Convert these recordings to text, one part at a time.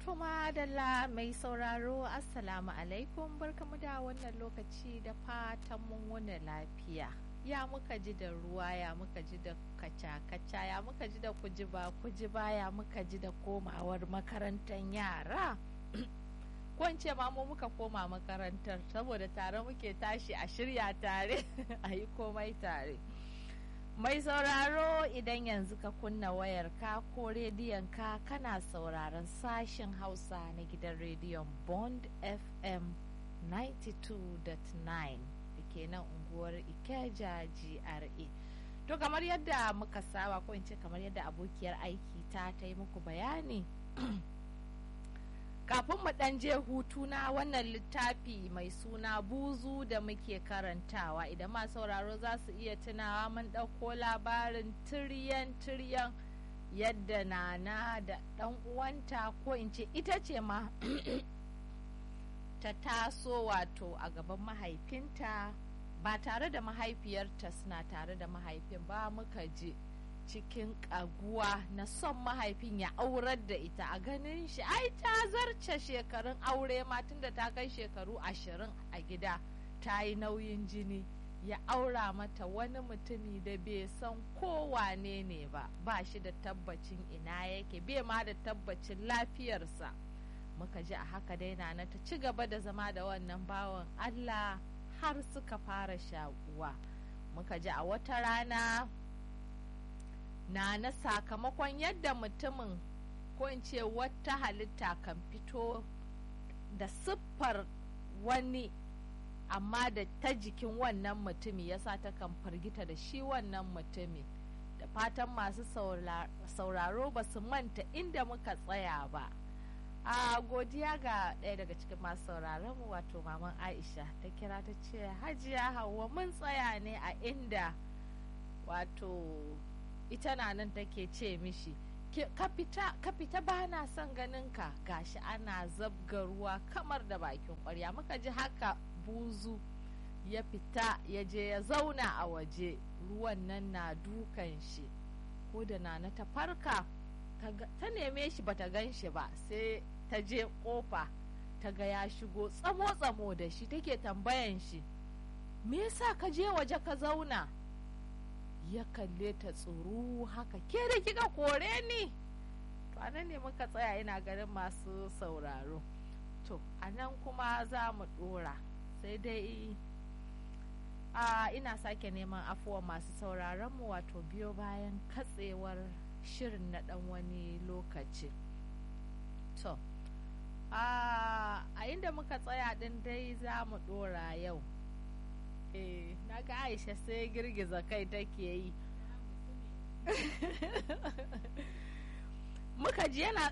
To madalla mai sauraro assalamu alaikum barkamu da wannan lokaci da fatan mun wani lafiya. Ya muka ji da ruwa ya muka ji da kaca-kaca ya muka ji da kujiba kujiba ya muka ji da komawar makarantar yara. ko in ce ma mu muka koma makarantar saboda tare muke tashi a shirya tare a yi komai tare. Mai sauraro idan yanzu ka kunna wayarka ko rediyon ka kana sauraron sashen Hausa na gidan rediyon Bond FM 92.9 da ke nan unguwar Ikeja GRA. To kamar yadda muka saba ko in ce kamar yadda abokiyar aiki ta ta yi muku bayani. kafin mu ɗan je hutu na wannan littafi mai suna buzu da muke karantawa idan ma sauraro za su iya tunawa mun ɗauko labarin tiryan tiryan yadda nana da ɗan uwanta ko in ce ita ce ma ta taso wato a gaban mahaifinta ba tare da mahaifiyarta suna tare da mahaifin ba muka je cikin kaguwa na son mahaifin ya aurar da ita a ganin shi ai ta zarce shekarun aure ma tunda ta kai shekaru ashirin a gida ta yi nauyin jini ya aura mata wani mutumi da bai san kowane ne ba ba shi da tabbacin ina yake bai ma da tabbacin lafiyarsa muka ji a haka dai na ta ci gaba da zama da wannan bawan allah har suka fara shakuwa muka ji a wata rana na na sakamakon yadda mutumin ko in ce wata halitta kan fito da siffar wani amma da ta jikin wannan mutumi yasa ta kan firgita da shi wannan mutumi da fatan masu sauraro ba su manta inda muka tsaya ba a godiya ga ɗaya daga cikin masu sauraron mu wato maman aisha ta kira ta ce hajiya hawa mun tsaya ne a inda wato ita na nan take ce mishi ka fita ba na son ganin ka gashi ana zabga ruwa kamar da bakin kwarya muka ji haka buzu ya fita ya je ya zauna a waje ruwan nan na dukan shi ko da nana ta farka ta neme shi bata gan shi ba sai ta je kofa ta ga ya shigo tsamo-tsamo da shi take tambayan shi me yasa ka je waje ka zauna ya kalle ta tsoro haka ke da kika kore ni to anan ne muka tsaya ina ganin masu sauraro to anan kuma za mu dora sai dai a ina sake neman afuwa masu sauraron mu wato biyo bayan katsewar shirin na dan wani lokaci to a inda muka tsaya din dai za mu dora yau eh na ga aisha sai girgiza kai take yi muka ji yana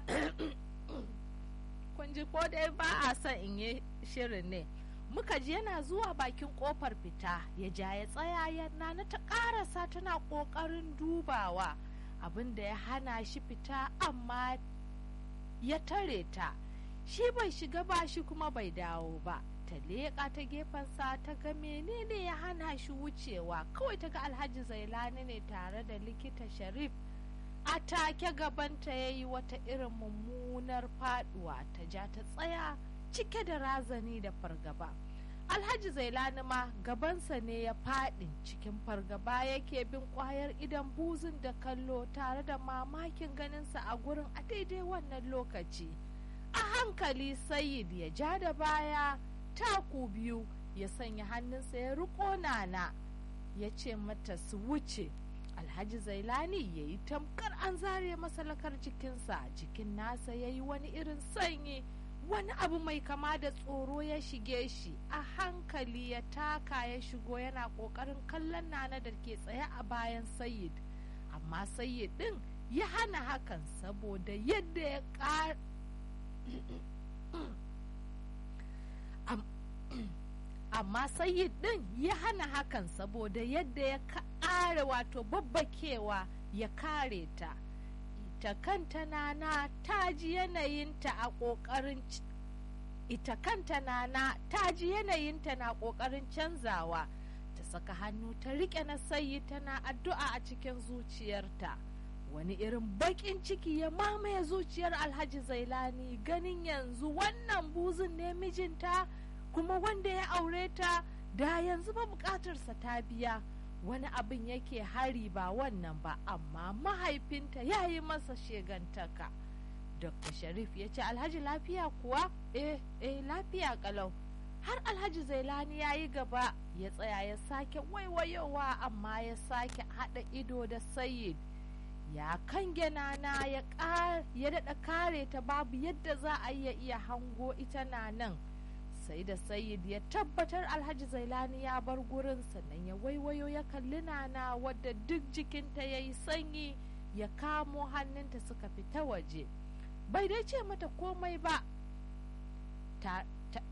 kun ji ko dai ba a son in yi shirin ne muka ji yana zuwa bakin kofar fita ya ja ya tsaya yana na ta karasa tana kokarin dubawa abin da ya hana shi fita amma ya tare ta shi bai shiga ba shi kuma bai dawo ba ta leƙa ta gefensa ta ga menene ya hana shi wucewa kawai ta ga alhaji zailani ne tare da likita sharif a take gabanta ya yi wata irin mummunar faduwa ta ja ta tsaya cike da razani da fargaba alhaji zailani ma gabansa ne ya faɗi cikin fargaba yake bin kwayar idan buzun da kallo tare da mamakin ganinsa a gurin a daidai wannan lokaci a hankali sayid ya ja da baya taku biyu ya sanya hannunsa ya riko nana ya ce mata su wuce alhaji zailani ya yi tamkar an zare masalakar jikinsa jikin nasa ya yi wani irin sanyi wani abu mai kama da tsoro ya shige shi a hankali ya taka ya shigo yana kokarin kallon nana da ke tsaye a bayan sayid amma sayid din ya hana hakan saboda yadda ya amma sayyid din ya hana hakan saboda yadda ya ƙara wato babbakewa ya kare ta ita kanta nana ta ji yanayinta a ƙoƙarin ita kanta nana ta ji yanayinta na ƙoƙarin canzawa ta saka hannu ta riƙe na sayi tana addu'a a cikin zuciyarta wani irin baƙin ciki ya mamaye zuciyar alhaji zailani ganin yanzu wannan buzun ne mijinta kuma wanda ya aure ta da yanzu ba bukatarsa ta biya wani abin yake hari ba wannan ba amma mahaifinta ya yi masa shegantaka dr sharif ya ce alhaji lafiya kuwa eh eh lafiya kalau har alhaji zailani ya yi gaba ya tsaya ya sake waiwayowa amma ya sake haɗa ido da sayid ya kange nana ya daɗa kare ta babu yadda za a iya iya hango ita na nan sai da sayid ya tabbatar alhaji zailani ya bar gurin sannan ya waiwayo ya kalli nana wadda duk jikinta ya yi sanyi ya kamo hannunta suka fita waje bai dai ce mata komai ba ta, ta,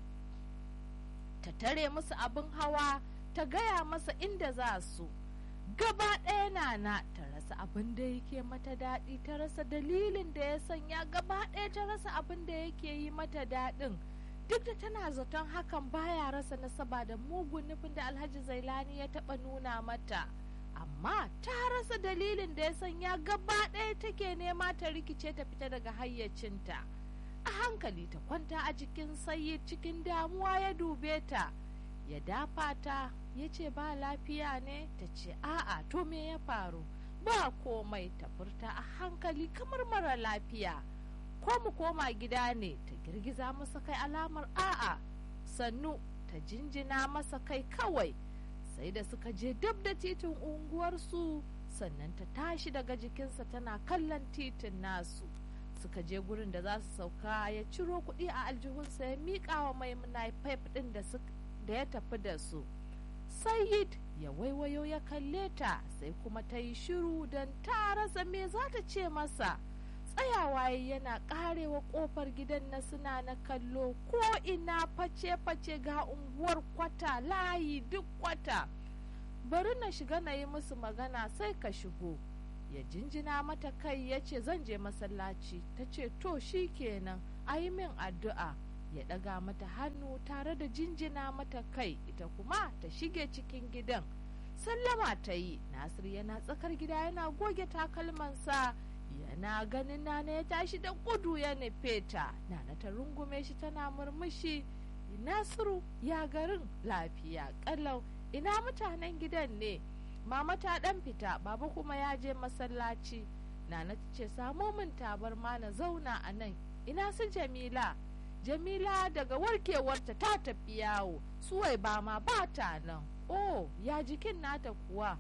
ta tare musu abin hawa ta gaya masa inda za su gaba ɗaya nana ta rasa abin da yake mata daɗi ta rasa dalilin da ya sanya gaba ɗaya ta rasa abin da yake yi mata daɗin duk da tana zaton hakan baya rasa nasaba da mugun nufin da alhaji zailani ya taɓa nuna mata amma ta rasa dalilin da ya sanya gaba ɗaya take nema ta rikice ta fita daga hayyacinta a hankali ta kwanta a jikin sayi cikin damuwa ya dube ta ya dafa ta ya ce ba lafiya ne ta ce a'a to me ya faru ba komai ta furta a hankali kamar mara lafiya ko mu koma gida ne ta girgiza masa kai alamar a'a sannu ta jinjina masa kai kawai sai da suka je dab da titin unguwarsu sannan ta tashi daga jikinsa tana kallon titin nasu suka je gurin da za su sauka ya ciro kuɗi a aljihunsa ya miƙa wa maimuna pipe ɗin da ya tafi da su sayid ya waiwayo ya kalle ta sai kuma ta yi shiru don ta rasa me za ta ce masa tsayawa yana karewa kofar gidan na suna na kallo ko ina face-face ga unguwar kwata layi duk kwata bari na shiga na yi musu magana sai ka shigo ya jinjina mata kai ya ce zan je masallaci ta ce to shi kenan a yi min addu'a ya ɗaga mata hannu tare da jinjina mata kai ita kuma ta shige cikin gidan sallama ta yi nasir yana tsakar gida yana goge takalmansa yana ganin nana ya tashi da gudu ya nufe ta nana ta rungume shi tana murmushi nasiru ya garin lafiya kalau ina mutanen gidan ne mama ta dan fita baba kuma ya je masallaci nana ta ce samo min tabarma na zauna a nan ina su jamila jamila daga warkewarta ta tafi yawo suwai ba ma ba ta nan oh ya jikin nata kuwa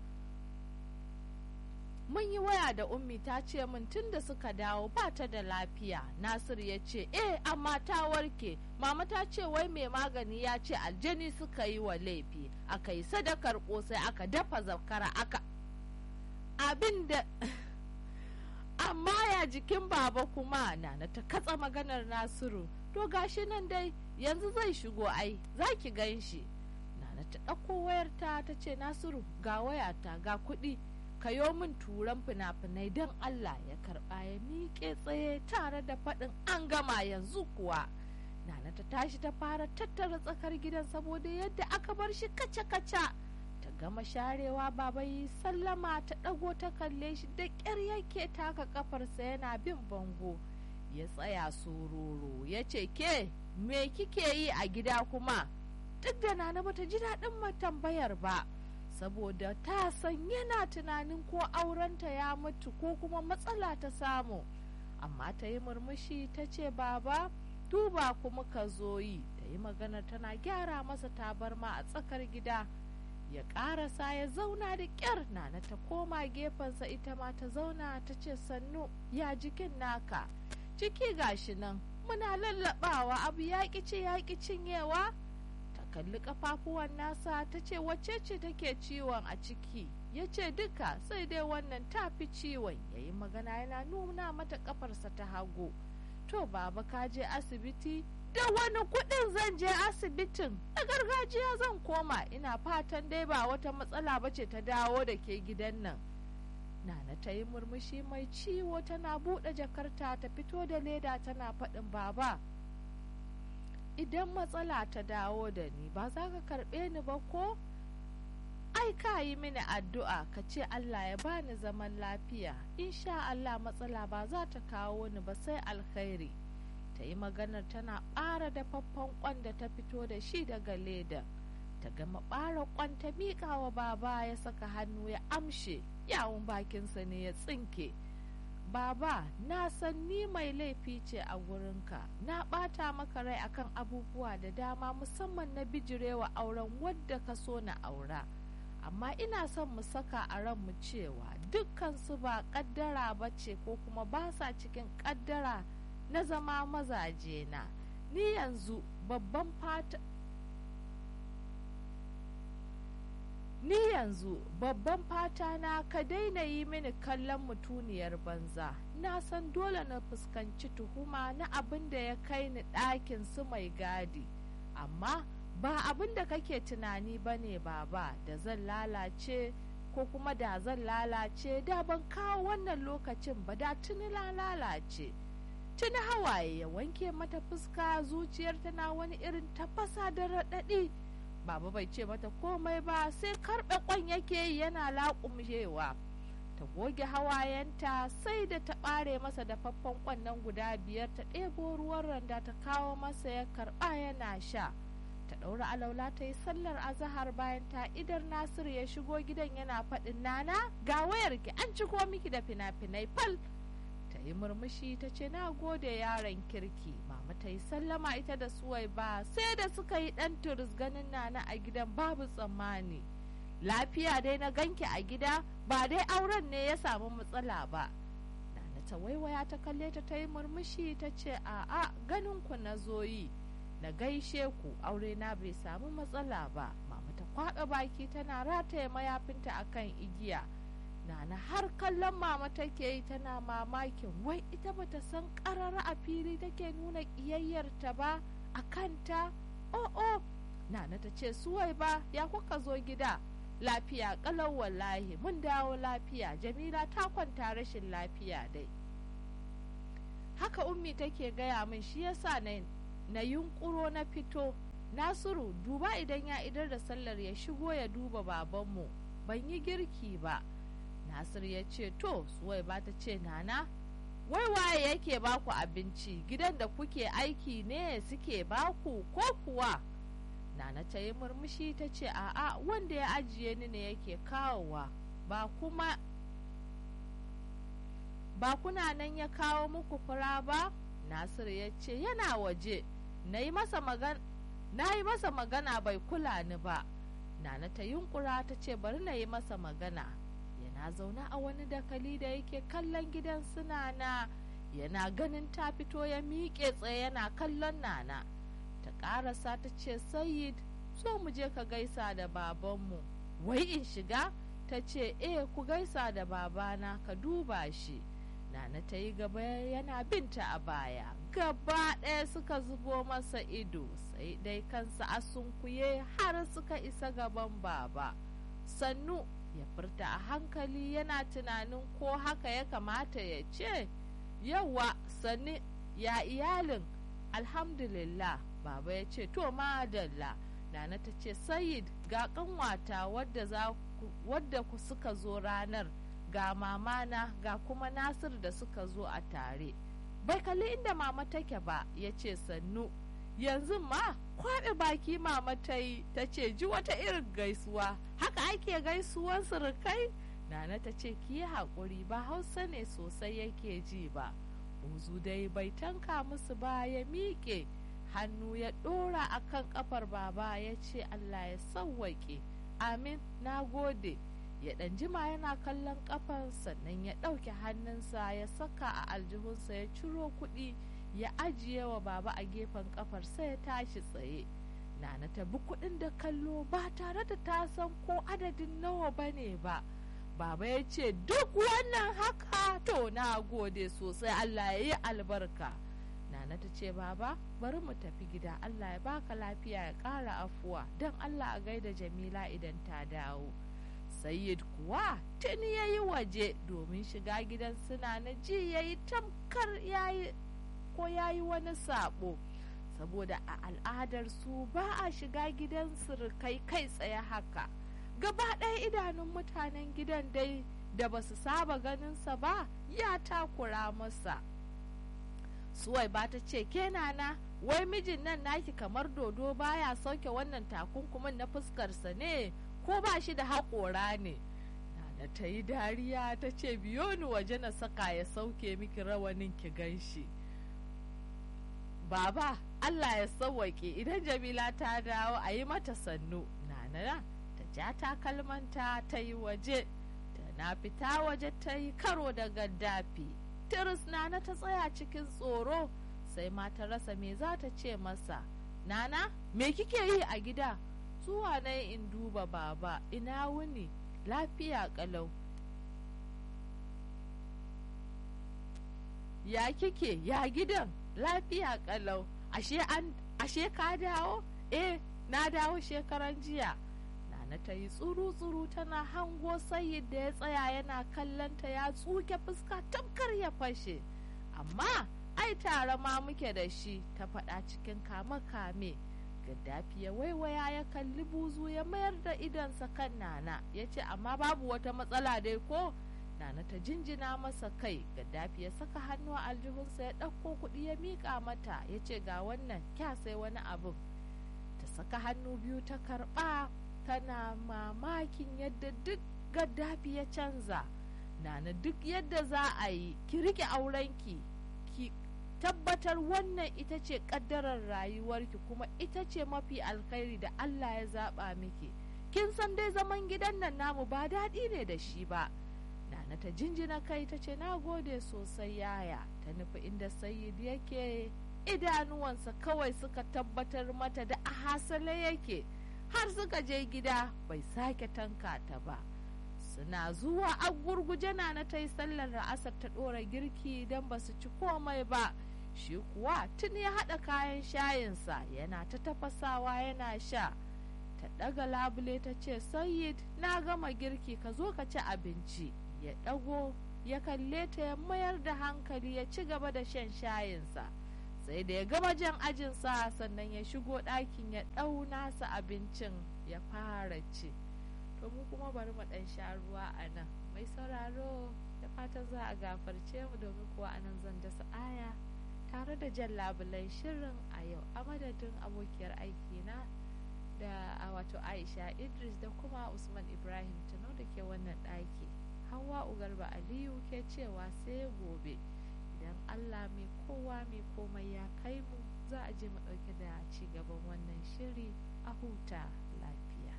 mun yi waya da ummi ta ce min tun da suka dawo ba ta da lafiya nasir ya ce eh amma ta warke mama ta ce wai mai magani ya ce aljani suka yi wa laifi aka yi sadakar kosai aka dafa zakara aka abin da amma ya jikin baba kuma nana ta katsa maganar nasiru to gashi nan dai yanzu zai shigo ai za ki gan shi nana ta ɗauko wayarta ta ce nasiru ga wayata ga kuɗi kayo min turan fina-finai don Allah ya karɓa ya miƙe tsaye tare da faɗin an gama yanzu kuwa nana ta tashi ta fara tattara tsakar gidan saboda yadda aka bar shi kaca-kaca ta gama sharewa baba yi sallama ta ɗago ta kalle shi da ƙyar yake taka kafarsa yana bin bango ya tsaya sororo ya ce ke me kike yi a gida kuma duk da nana bata ji daɗin tambayar ba saboda ta san yana tunanin ko aurenta ya mutu ko kuma matsala ta samu amma ta yi murmushi ta ce baba duba kuma ka zo yi ta yi magana tana gyara masa tabarma a tsakar gida ya ƙarasa ya zauna da ƙyar nana ta koma gefensa ita ma ta zauna ta ce sannu ya jikin naka ciki gashi nan muna lallabawa abu ya ce ya cinyewa kalli kafafuwan nasa ta ce wacce ce take ciwon a ciki ya ce duka sai dai wannan ta fi ciwon ya yi magana yana nuna mata kafarsa ta hagu to baba ka je asibiti da wani kudin zan je asibitin na gargajiya zan koma ina fatan dai ba wata matsala ba ce ta dawo da ke gidan nan nana ta yi murmushi mai ciwo tana buɗe jakarta ta fito da leda tana faɗin baba idan matsala ta dawo da ni ba za ka karɓe ni ba ko ai ka yi mini addu'a ka ce Allah ya bani zaman lafiya insha Allah matsala ba za ta kawo ni ba sai alkhairi ta yi maganar tana ɓara dafaffen kwan da ta fito da shi daga leda ta gama ɓara kwan ta miƙa wa baba ya saka hannu ya amshe yawon bakinsa ne ya tsinke baba na san ni mai laifi ce a gurinka na ɓata maka rai akan abubuwa da dama musamman na bijirewa auren wadda ka so na aura amma ina son mu saka a ranmu cewa dukkansu ba ƙaddara ba ce ko kuma ba sa cikin ƙaddara na zama mazaje na ni yanzu babban fata ni yanzu babban fata na ka daina yi mini kallon mutuniyar banza na san dole na fuskanci tuhuma na abin da ya kai ni ɗakin su mai gadi amma ba abin da kake tunani ba ne baba da zan lalace ko kuma da zan lalace da ban kawo wannan lokacin ba da tuni lalace tuni hawaye ya wanke mata fuska zuciyar tana wani irin tafasa da raɗaɗi baba bai ce mata komai ba sai karɓe kwan yake yi yana laƙumshewa ta goge hawayenta sai da ta ɓare masa da faffan kwan nan guda biyar ta ɗebo ruwan randa ta kawo masa ya karɓa yana sha ta ɗaura alaula ta yi sallar azahar bayan ta idar nasir ya shigo gidan yana faɗin nana ga wayarki an ciko miki da fina-finai fal ta yi murmushi ta ce na gode yaron kirki mama ta yi sallama ita da suwai ba sai da suka yi ɗan turis ganin nana a gidan babu tsammani lafiya dai na ganki a gida ba dai auren ne ya samu matsala ba nana ta waiwaya ta kalle ta ta yi murmushi ta ce a'a ganin ku na zoyi na gaishe ku aure na bai samu matsala ba mama ta kwaɓe baki tana rataye mayafinta akan igiya nana har kallon mama take yi tana mamakin wai ita bata san ƙarara a fili take nuna ƙiyayyarta ba a kanta oh oh nana ta ce suwai ba ya kuka zo gida lafiya kalau wallahi mun dawo lafiya jamila ta kwanta rashin lafiya dai haka ummi take gaya min shi yasa na na yunkuro na fito nasiru duba idan ya idar da sallar ya shigo ya duba babanmu ban yi girki ba nasir ya ce to suwai ba ta ce nana wai waye yake baku abinci gidan da kuke aiki ne suke baku ko kuwa nana ta yi murmushi ta ce a'a wanda ya ajiye ni ne yake kawowa ba kuma ba kuna nan ya kawo muku fura ba nasir ya ce yana waje na yi masa magana bai kula ni ba nana ta yunkura ta ce bari na yi masa magana yana zaune a wani dakali da yake kallon gidan suna na yana ganin ta fito ya miƙe tsaye yana kallon nana ta ƙarasa ta ce sayid so mu je ka gaisa da babanmu wai in shiga ta ce eh ku gaisa da babana ka duba shi nana ta yi gaba yana binta a baya gaba ɗaya suka zubo masa ido sai dai kansa a sunkuye har suka isa gaban baba sannu ya furta a hankali yana tunanin ko haka ya kamata ya ce yawa sannu ya iyalin alhamdulillah baba ya ce to madalla nana ta ce sayid ga kanwata wadda ku suka zo ranar ga mamana ga kuma nasir da suka zo a tare bai kalli inda mama take ba ya ce sannu yanzu ma kwaɓe baki mama ta yi ta ce ji wata irin gaisuwa haka ake gaisuwan surukai nana ta ce ki yi haƙuri ba hausa ne sosai yake ji ba buzu dai bai tanka musu ba ya miƙe hannu ya ɗora a kan ƙafar baba ya ce allah ya sauwaƙe amin na gode ya ɗan jima yana kallon ƙafar sannan ya ɗauke hannunsa ya saka a aljihunsa ya ciro kuɗi ya ajiye wa baba a gefen ƙafar sai ya tashi tsaye nana ta bi kuɗin da kallo ba tare da ta san ko adadin nawa ba ne ba baba ya ce duk wannan haka to na gode sosai allah ya yi albarka nana ta ce baba bari mu tafi gida allah ya baka lafiya ya ƙara afuwa don allah a gaida jamila idan ta dawo Sayyid kuwa tuni ya yi waje domin shiga gidan suna na ji ya yi tamkar yayi ko ya yi wani sabo saboda a al'adar su ba a shiga gidan surukai kai tsaye haka gaba ɗaya idanun mutanen gidan dai da ba su saba ganinsa ba ya takura masa suwai ba ta ce ke nana wai mijin nan naki kamar dodo baya sauke wannan takunkumin na fuskarsa ne ko ba shi da haƙora ne nana ta yi dariya ta ce biyo ni waje na saka ya sauke miki rawanin ki ganshi baba allah ya sauwaƙe idan jamila ta dawo a yi mata sannu nana ta ja takalmanta ta yi waje ta na fita waje ta yi karo da gaddafi tiris nana ta tsaya cikin tsoro sai ma ta rasa me za ta ce masa nana me kike yi a gida zuwa na in duba baba ina wuni lafiya kalau ya kike ya gidan lafiya kalau ashe an ashe ka dawo eh na dawo shekaran jiya nana ta yi tsuru-tsuru tana hango sayid da ya tsaya yana kallonta ya tsuke fuska tamkar ya fashe amma ai tare ma muke da shi ta faɗa cikin kame-kame gaddafi ya waiwaya ya kalli buzu ya mayar da idonsa kan nana ya ce amma babu wata matsala dai ko nana ta jinjina masa kai gaddafi ya saka hannu a aljihunsa ya ɗauko kuɗi ya miƙa mata ya ce ga wannan kya sai wani abin ta saka hannu biyu ta karɓa tana mamakin yadda duk gaddafi ya canza nana duk yadda za a yi ki rike aurenki ki tabbatar wannan ita ce kaddarar rayuwarki kuma ita ce mafi alkhairi da Allah ya zaba miki kin san dai zaman gidan nan namu ba daɗi ne da shi ba nana ta jinjina kai ta ce na gode sosai yaya ta nufi inda sayid yake idanuwansa kawai suka tabbatar mata da a hasale yake har suka je gida bai sake tanka ta ba suna zuwa a gurguje na ta yi sallar ra'asar ta ɗora girki don ba su ci komai ba shi kuwa tun ya haɗa kayan shayinsa yana ta tafasawa yana sha ta ɗaga labule ta ce sayid na gama girki ka zo ka ci abinci ya ɗago ya kalle ta ya mayar da hankali ya ci gaba da shan shayinsa sai da ya gama jan ajinsa sannan ya shigo ɗakin ya ɗau nasa abincin ya fara ci to mu kuma bari mu ɗan sha ruwa a nan mai sauraro da fatan za a gafarce mu domin kuwa a nan zan dasa aya tare da jan labulan shirin a yau a madadin abokiyar aikina da a wato aisha idris da kuma usman ibrahim tuno da ke wannan ɗaki hawa ugarba aliyu ke cewa sai gobe idan allah mai kowa mai komai ya kai mu za a je mu ɗauke da ci gaban wannan shiri a huta lafiya